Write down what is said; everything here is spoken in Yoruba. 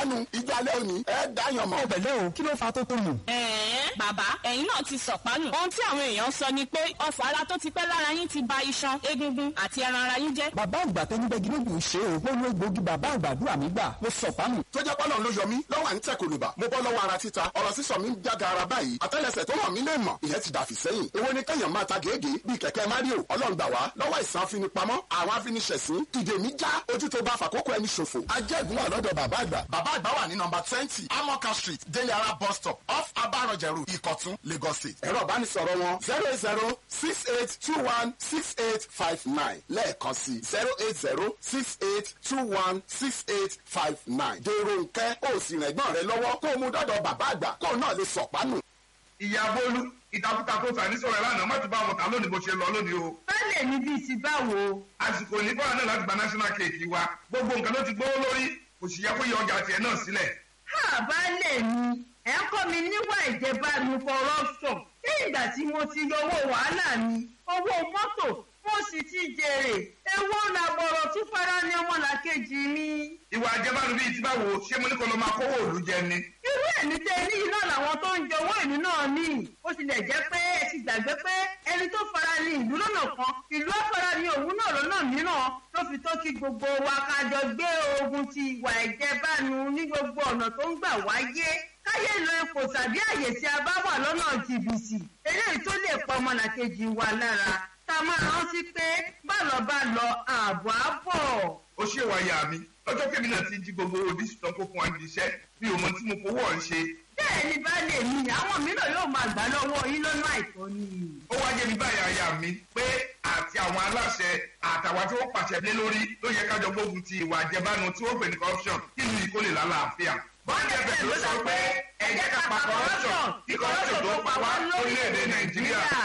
sọ̀pánu ìjọ alẹ́ òní ẹ̀ dáyàn mọ́. ọ̀bẹ̀lẹ̀ o kí ló fa tó tó nù. ẹ̀ẹ́n bàbá ẹ̀yin náà ti sọ̀pánù. ohun tí àwọn èèyàn sọ ni pé ọfọ̀ ara tó ti pẹ́ lára yín ti ba iṣan egungun àti ẹran ara yín jẹ́. bàbá àgbà tó ní bẹ́ẹ̀ gírógùn ṣe o mo lo egbòogi bàbá àgbàdúrà mi gbà mo sọ̀pánù. tó jẹ́ pọ́nà ló yọ mí lọ́wọ́ à ń tẹ̀ kòlùbà mo bọ́ lọ́wọ́ ara títa ọ̀rọ̀ sísọ mi ń jága ara báyìí àtẹ́lẹsẹ̀ tó hàn mí lè mọ̀ ìyẹn ti dàfí sẹ́yìn èwo ni kẹ́yàn máa ta gèégèé bíi kẹ̀kẹ́ mario ọlọ́run gbà wá lọ́wọ́ ìsàn afinipamọ́ àwọn afiniṣẹ̀sín ìdè mi já ojú tó bá fàkókò ẹni ṣòfò ajẹ́gun wà lọ́dọ̀ bàbá àgbà bàbá àgbà wà ní nọmba twenty amoka street délé ara bus stop off abarọ̀jẹ̀rù ìkọ̀tún lagos state ẹ̀rọ ìbánisọ̀rọ̀ wọn zero eight zero six eight two one six eight five nine lẹ́ẹ̀kan sí zero eight zero six eight two one six eight five nine dèrò nkẹ́ ó sì rìn ẹ̀gbọ́n rẹ lọ́wọ́ kó o mú dọ́dọ̀ bàbá àgbà kó o náà lè sọ̀pánù. ìyá bólú ìtakùtà tó fà ní sọ̀rọ̀ ẹ̀ lánàá má ti bá wọn ta lónìí bó ṣe lọ lónìí o. bẹ́ẹ̀ mi bíi ti báwo. àsìkò ní fọ́nrán náà láti gba national cake wa gbogbo nǹkan ló ti gbówó lórí kò sì yẹ kó yọ ọjà tiẹ̀ náà sílẹ̀. ha baálé mi ẹ kọ́ mi níwà ìjẹbánu corruption ní ìgbà tí mo ti yọ owó wàhálà mi owó mọ́tò mo sì ti jèrè èwo làbọ̀rọ̀ tún fara ní ọmọlàkejì mi. ìwà àjẹbánu bíi ti báwo ṣé mo ní kó lọ máa kówó òòlù jẹ ni. irú ẹ̀mí tẹ ní iná làwọn tó ń jẹ owó ìlú náà ní ó tilẹ̀ jẹ́ pé ẹ ti gbàgbé pé ẹni tó fara ní ìlú lọ́nà kan ìlú ọ̀fara ní òun náà lọ́nà mìíràn ló fi tó kí gbogbo wa ká jọ gbé ogun ti ìwà ìjẹbánu ní gbogbo ọ̀nà tó ń gbà wáyé káyé lo ipò tàbí àyè tí a bá wà lọ́nà jìbìtì eléyìí tó lè pa ọmọlàkejì wa lára ká máa rántí pé bálọ̀ bá lọ ààbọ̀ á bọ̀. ó ṣe wá yà mí lọ́jọ́ kébì náà ti jí gbogbo odi tán kó fún wa níbi iṣẹ́ mi ò mọ tí mo fowó ọ̀ ń ṣe. bẹ́ẹ̀ ni baálé mi àwọn mìíràn yóò máa gbà lọ́wọ́ yín lọ́nà àìtọ́ ni. ó wá jẹ́ mi báyà yà mí pé àti àwọn aláṣẹ àtàwọn tí wọ́n pàṣẹ lé lórí ló yẹ kájọ gbógun ti ìwà àjẹbánu tí wọ́n pè ní corruption kí ìlú ìkólè lálàáfíà. bọ́ọ̀dì ẹ̀fẹ̀ ló sọ pé ẹ jẹ́ ká pa corruption kí corruption tó pa wá lórílẹ̀‐èdè nàìjíríà.